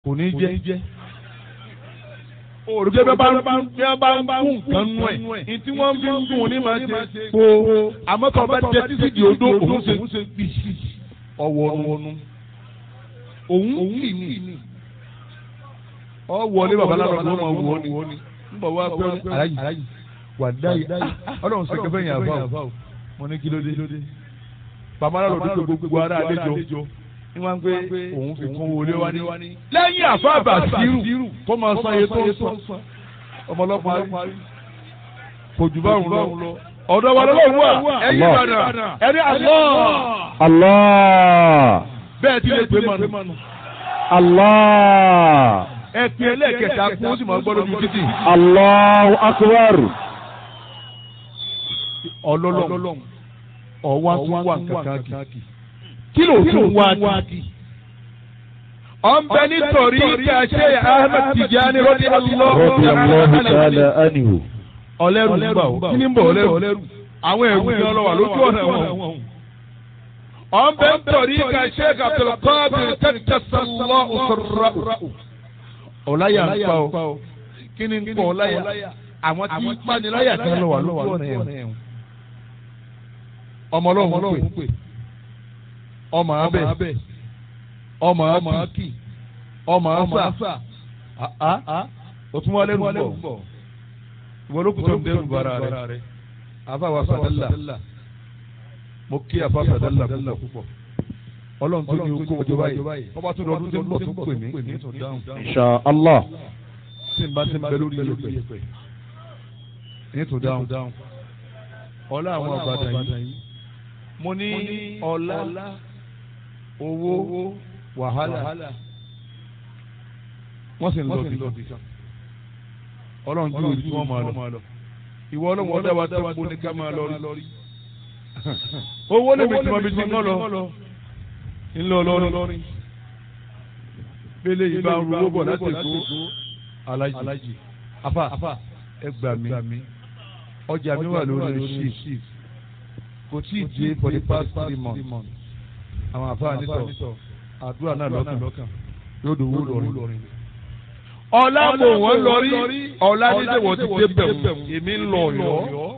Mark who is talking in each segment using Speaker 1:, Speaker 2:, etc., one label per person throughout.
Speaker 1: kò ní jẹ́ òrùké bẹ́ẹ̀ bá ń bí wọ́n bá ń kún nǹkan nú ẹ̀ ní tí wọ́n fi ń dùn ní máa ṣe kó àmọ́ tó bá jẹ títí di odó òun ṣe gbì ọwọ́ nu òun kì ní ọwọ́ ní babaláwo ló máa wọ ni ń bọ̀ wá pé aláyì wà dáyì ọlọ́run ṣe kẹfẹ́ yẹn àbá o mo ní kí ló dé babaláwo ló dé gbogbo ara àlejò ní wọ́n gbé òun fi kún wọlé wá ní. lẹ́yìn àfáàbà sírù kó máa san iye tó ń san ọmọlọ́pàá kò jù báwọn lọ. ọ̀dọ̀ wa lọ́wọ́ wà ẹ̀yìn ìbàdàn ẹ̀rí àlọ́.
Speaker 2: Allah.
Speaker 1: bẹ́ẹ̀ ti lè pè mọ́nu.
Speaker 2: Allah.
Speaker 1: ẹ pin ẹlẹ́ẹ̀kẹta kún ó sì máa gbọ́ lójú títì.
Speaker 2: Allahu akbar.
Speaker 1: ọlọ́lọ́ ọ̀wá tún wà kankan kì kí ló tún wá di. ọ̀nbẹ nítorí kàṣẹ Ahmed Tijani rọ́dí
Speaker 2: Radiyallahu ta'ala anhu.
Speaker 1: ọlẹ́rù ń bà ó kí ni ń bọ̀ ọlẹ́rù àwọn ẹ̀rù ni ọlọ́wà lójú ọ̀nà wọn. ọ̀nbẹ nítorí kàṣẹ Abdulqadir tẹ́tẹ́sánlọ́ òṣèrà. ọ̀láyà ń pa ó kí ni ń pọ̀ ọ̀láyà àwọn tí ń paniláyà kan lọ́wà lójú ọ̀nà ẹ̀wọ̀n. ọmọ ọlọ́run ń pè ọmọ abẹ ọmọ akí ọmọ asa òtún wọlé ń bọ ìwọ ló kù tó ń dẹrù bara rẹ àfàwà sàdálà mo kí àfà sàdálà púpọ̀ ọlọ́run tó ní okó ọjọ́ báyìí ọba tó lọ́dún tó ń bọ̀ tó pè mí ní tó dáhùn
Speaker 2: Insha Allah.
Speaker 1: tí n bá ti ń bẹ lórí yẹpẹ ní tó dáhùn ọlá àwọn àbàdàn yìí mo ní ọlá owó wàhálà wọ́n sì ń lọ bí kan ọlọ́run tí ojú wọn máa lọ ìwọ ọlọ́run ọdẹ wa tó kó ní ká máa lọ rí owó lè bìtì máa bìtì ńlọ lọ ńlọ lọrin bẹ́lẹ̀ yìí bá ń ro owó bọ̀ láti èkó alájì afa ẹ gbà mí ọjà mi wà lórí shift kò tí ì dé for the past three months àwọn àfáà nítọ̀ àdúrà náà lọ́kàn yóò dòwó lọ́rin. ọ̀la mò wọ́n lọ́rí ọ̀la nílé wọ́n ti dé bẹ̀rù èmi ń lọ ọ̀yọ́.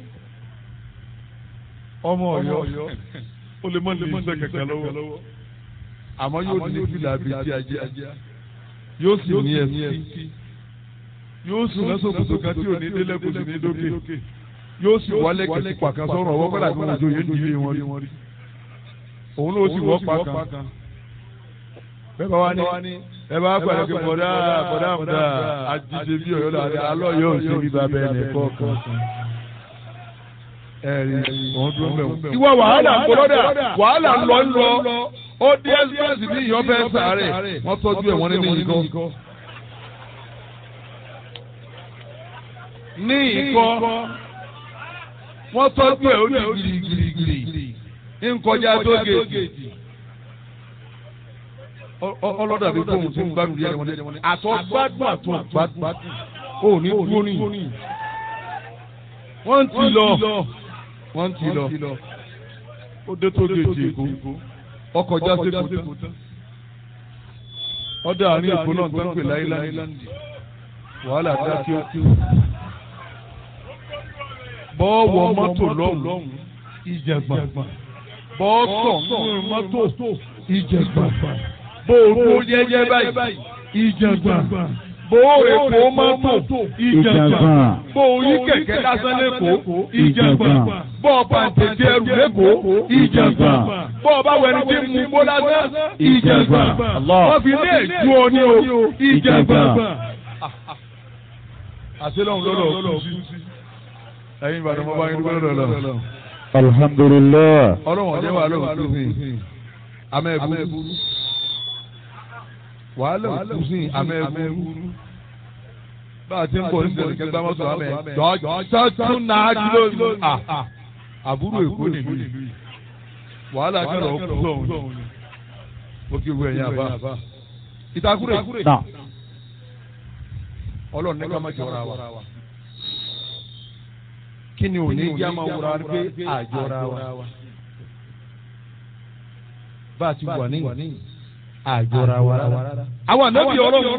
Speaker 1: ọmọ ọ̀yọ́ ó lè mọ́ lè ṣe kẹ̀kẹ́ lọ́wọ́ àmọ́ yóò ní fìlà bíi ti ajá yóò sì ní ẹsí yóò sùn lọ́sọ̀kùtò kan tí ò ní délẹ̀ kò sì ní dókè yóò sì wálé kẹ̀kẹ́ pàkan sọ̀rọ̀ ọwọ́ pẹ́lú àti wọn òjò yẹn ń dilé wọn rí òun ló sì wọ́ pa kan. bẹ́ẹ̀ bá wá ní ẹ bá pàdé pé bọ̀dá bọ̀dá àmúdá àjíṣe bí ọ̀yọ́ la alọ́ yóò ṣe bí bàbá ẹnì kọ̀ọ̀kan. ẹ̀rí òun dúró mẹ́wọ̀n. ìwọ wàhálà ń gbọ́dọ̀ wàhálà ń lọ ń lọ ó dé ẹ́sìpẹ́sì ní ìyọ́ fẹ́ sàárẹ̀ wọ́n tọ́jú ẹ̀ wọ́n nínú ìkọ́. ní ìkọ́ wọ́n tọ́jú ẹ̀ ó ní gírígírí nkọjá tó géèjì ọlọ́dà bí fóun tí ń gbádùn yẹn wọn àtọ́ gbádùn àtọ́ gbádùn ó ní dúró ní. wọ́n ti lọ wọ́n ti lọ ó dé tó géèjì èkó ọkọjá sépò tán ọdẹ àárín èkó náà tó ń pè láìláńdì wàhálà dá kí ó bọ́ọ̀wọ̀ mọ́tò lọ́hùn ìjẹ̀gbọ̀n bọ́ọ̀tọ̀ nínú mọ́tò ìjẹ̀gbà bóòrò yẹ́yẹ́ báyìí ìjẹ̀gbà bóòrò èkó mọ́tò ìjẹ̀gbà bóòrò kẹ̀kẹ́ lásán lẹ́kọ̀ọ́ ìjẹ̀gbà bọ́ọ̀ pàǹtẹ̀tẹ̀ ẹrù lẹ́kọ̀ọ́ ìjẹ̀gbà bọ́ọ̀ bá wẹni tí mú bó lásán ìjẹ̀gbà wọ́n fi ní èjú ọ ní o ìjẹ̀gbà. àṣelọ́hún lọ́dọ̀ kú sí ẹ̀yin ìbàdàn mọ́ bá yín dúpẹ́ lọ́dọ̀ lọ́dọ̀
Speaker 2: alhamdulilah.
Speaker 1: ọlọ́wọ̀n jẹ́ wàhálà òkú sí amẹ́ẹ̀bù wàhálà òkú sí amẹ́ẹ̀bù bá a ti ń bọ̀ ní sẹ̀lẹ̀ kẹgbẹ́ mọ́tò amẹ́ jọ́jọ́ tún náà kìló ìlú àbúrò èkó nílùú yìí wàhálà kẹrọ òkú sọ̀hún ni ó kí ewu ẹ̀yìn àbá ìtakùrẹ̀ ọlọ́run ní ká má jọra wa kí ni òní yá máa wúra pé àjọra wa bá a ti wà ní àjọra wa rárá. àwọn ànábì ọlọ́run